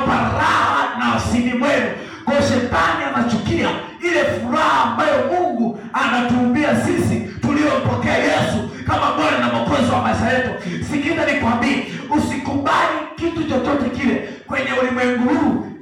inawapa raha nafsini mwenu. Kwa hiyo shetani anachukia ile furaha ambayo Mungu anatuumbia sisi tuliompokea Yesu kama Bwana na Mwokozi wa maisha yetu. Sikiza nikwambie, usikubali kitu chochote kile kwenye ulimwengu huu